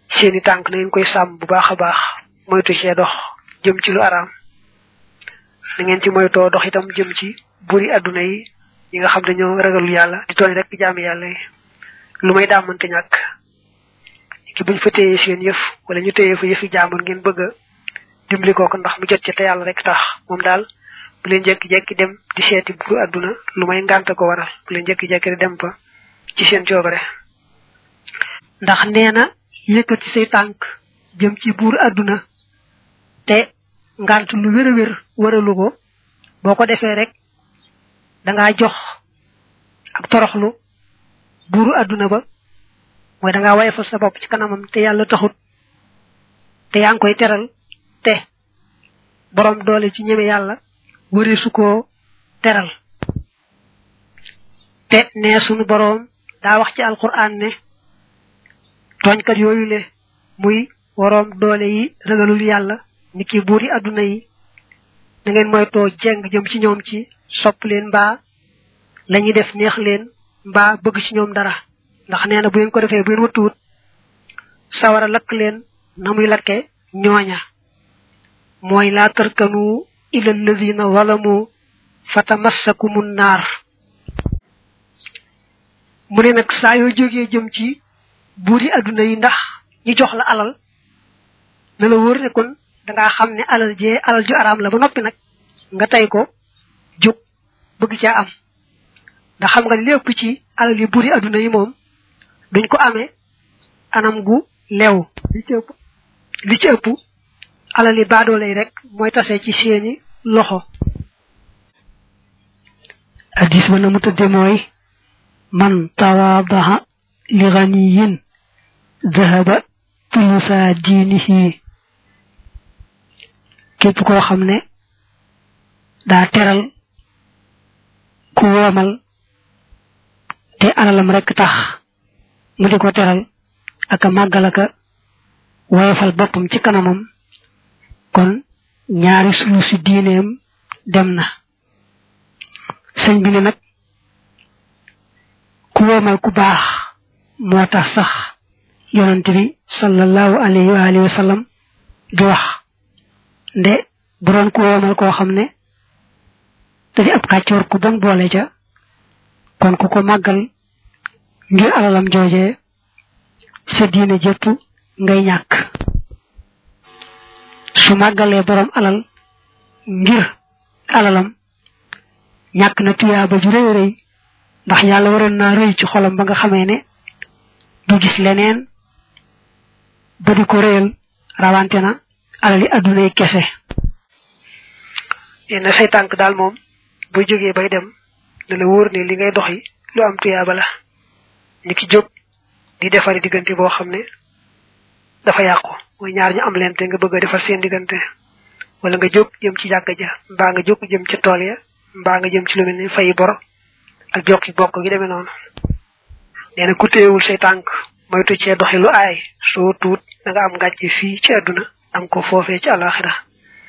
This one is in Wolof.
seeni tànk na ngeen koy sàmm bu baax a baax moytu cee dox jëm ci lu araam na ngeen ci moytoo dox itam jëm ci buri àdduna yi yi nga xam dañoo ragalul yàlla di tooñ rek jaami yàlla yi lu may daamante ñàkk ki buñ fa téyee seen yëf wala ñu téyee fa yëfi jaamur ngeen bëgg a dimbali ko ndax mu jot ci te yàlla rek tax moom daal bu leen jekki-jekki dem di seeti buru àdduna lu may ngànta ko waral bu leen jekki-jekki di dem fa ci seen coobare ndax nee na yëkkati say tànk jëm ci buur àdduna te ngant lu wér a wér waralu ko boo ko defee rek dangaa jox ak toroxlu buuru àdduna ba mooy dangaa wayefal sa bopp ci kanamam te yàlla taxut te yaa ngi koy teral te borom doole ci ñeme yàlla wëree su koo teral te ne sunu borom daa wax ci alquran ne tooñkat yooyu le muy waroom doole yi ragalul yàlla ni ki buuri àdduna yi da ngeen moytoo jeng jëm ci ñoom ci sopp leen mbaa lañuy def neex leen mbaa bëgg ci ñoom dara ndax nee na bu ngeen ko defee bu ngeen wëttuwut sawara lakk leen na muy lakke ñooña mooy laa tarkanu ila alladina zalamu fatamassakumu naar mu ne nag saa yoo jógee jëm ci buuri àdduna yi ndax ñu jox la alal na la wóor ne kon dangaa xam ne alal jee alal ju araam la ba noppi nag nga tey ko jóg bëgg caa am ndax xam nga lépp ci alal yi buuri àdduna yi moom duñ ko amee anam gu leew li ci ëpp li ci ëpp alal yi baadoole yi rek mooy tase ci seeni loxo addis ba na mu tëdde mooy man tawaadaha li ganiyin dahaba tulusa diinihi képp koo xam ne daa teral ku woomal te alalam rek tax mu di ko teral aka màggal aka woyofal boppam ci kanamam kon ñaari sulu si diineem dem na sëñ bi ne nag ku woomal ku baax moo tax sax yonent bi sallallahu alayhi wa alihi wa sallam di wax nde bu doon ku woomal koo xam ne da di ab kàccoor ku bon boole ca kon ku ko màggal ngir alalam jooje sa diine jëpp ngay ñàkk su màggalee borom alal ngir alalam ñàkk na tuyaaba ju rëy rëy ndax yàlla waroon naa rëy ci xolam ba nga xamee ne du gis leneen ba di ko réyal rawante na alali adduna yi kese nee na say tànk daal moom bu jógee bay dem ne la wóor ne li ngay doxi lu am tuyaaba la ni ki jóg di defari diggante boo xam ne dafa yàqu mooy ñaar ñu am leen te nga bëgg a defar seen diggante wala nga jóg jëm ci jàkka ja mbaa nga jóg jëm ci tool ya mbaa nga jëm ci lu mel ni fay bor ak jokki bokk gi demee noonu nee na ku téyewul say tànk moytu cee doxi lu aay soo tuut da nga am ngàcc fii ci àdduna am ko foofee ci àlaxira